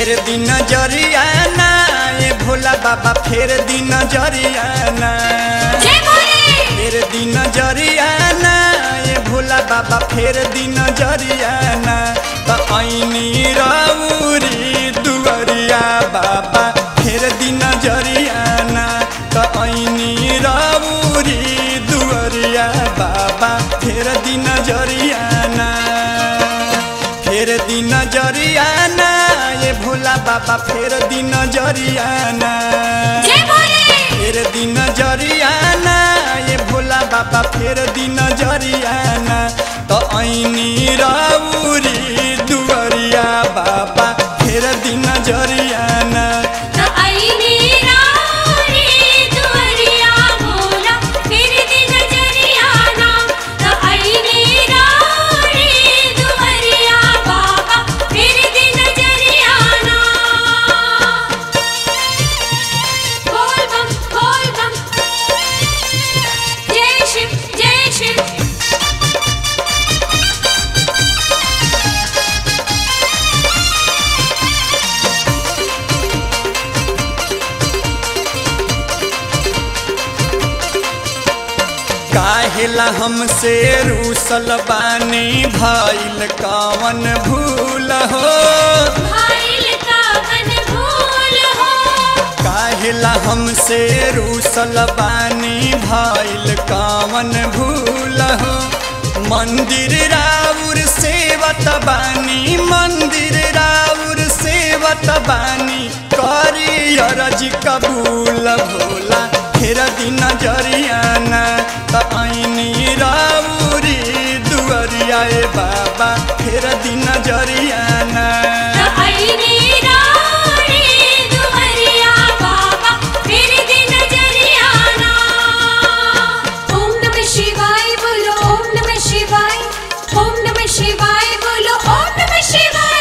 फेर दिन जरियाना ए भोला बाबा फेर दिन जरियाना जय भोले फेर दिन जरियाना ए भोला बाबा फेर दिन जरियाना त ऐनी रौरी दुवरिया बाबा फेर दिन जरियाना त ऐनी रौरी दुवरिया बाबा फेर दिन जरियाना फेर दिन जरियाना ए भोला बाबा फेर दिन जरियाना जय भोले फेर दिन जरियाना ए भोला बाबा फेर दिन जरियाना त ऐनी रौरी दुवरिया बाबा फेर दिन जरियाना त आईनी रानी दुवरिया भोला फिर दिन जरियाना त आईनी रानी दुवरिया बाबा फिर दिन जरियाना बोल बम बोल बम जय शिव जय शिव काहेला हमसे रूसल बानी भइल कवन भूल हो भाइल का मन भूल हो काहेला हमसे रूसल बानी भइल कवन भूल हो मंदिर राउर सेवत बानी मंदिर राउर सेवत बानी करी अरज कबूल भोला फेर दिन जरियाना त ऐनी राउरी दुवरिया ए बाबा फेर दिन जरियाना त आईनी रानी दुवरिया बाबा फिर दिन जरियाना ओम नमः शिवाय बोलो ओम नमः शिवाय ओम नमः शिवाय बोलो ओम नमः शिवाय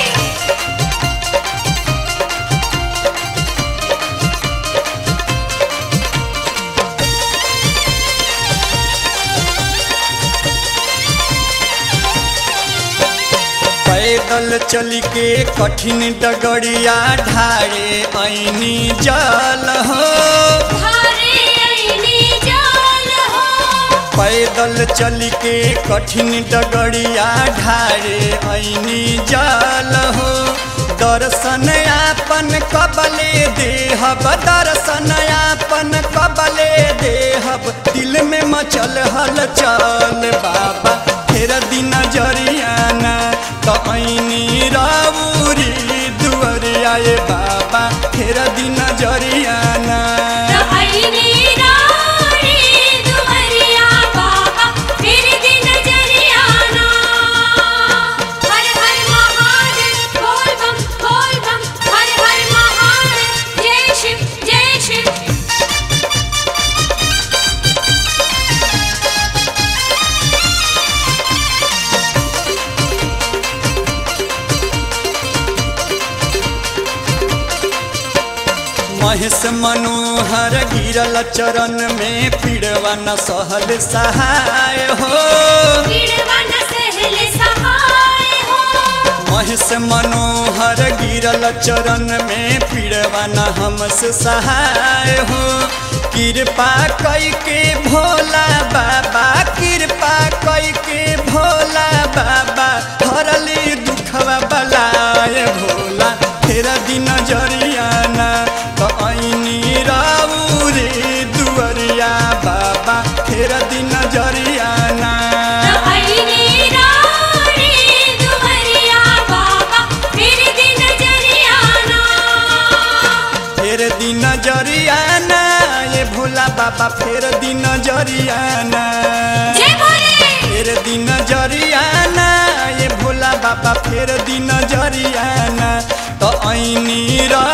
पैदल चल के कठिन डगड़िया ढारे ऐनी जल हो धारे आईनी जाल हो पैदल चल के कठिन डगड़िया ढारे ऐनी जल हो दर्शन आपन कबले देहब दर्शन आपन कबले देहब दिल में मचल हलचल बाबा फेर दिन जरियाना त ऐनी राउरी दुवरिया ए बाबा फेर दिन जरियाना त आईनी रानी दुवरिया बाबा फिर दिन जरियाना हर हर महादेव बोल बम बोल बम हर हर महादेव जय शिव जय शिव महेश मनोहर गिरल चरण में पीड़वा न सहल सहाय हो पीड़वन सहल सहाय हो महेश मनोहर गिरल चरण में पीड़वा न हमसे सहाय हो कृपा कई के भोला बाबा कृपा कई के भोला बाबा हरली दुखवा बलाय भोला फेर दिन जरियाना त ऐनी राउरी दुवरिया बाबा फेर दिन जरियाना त आईनी रानी दुवरिया बाबा फिर दिन जरियाना फेर दिन जरियाना ये भोला बाबा फेर दिन जरियाना जय भोले फेर दिन जरियाना ये भोला बाबा फेर दिन जरियाना त ऐनी र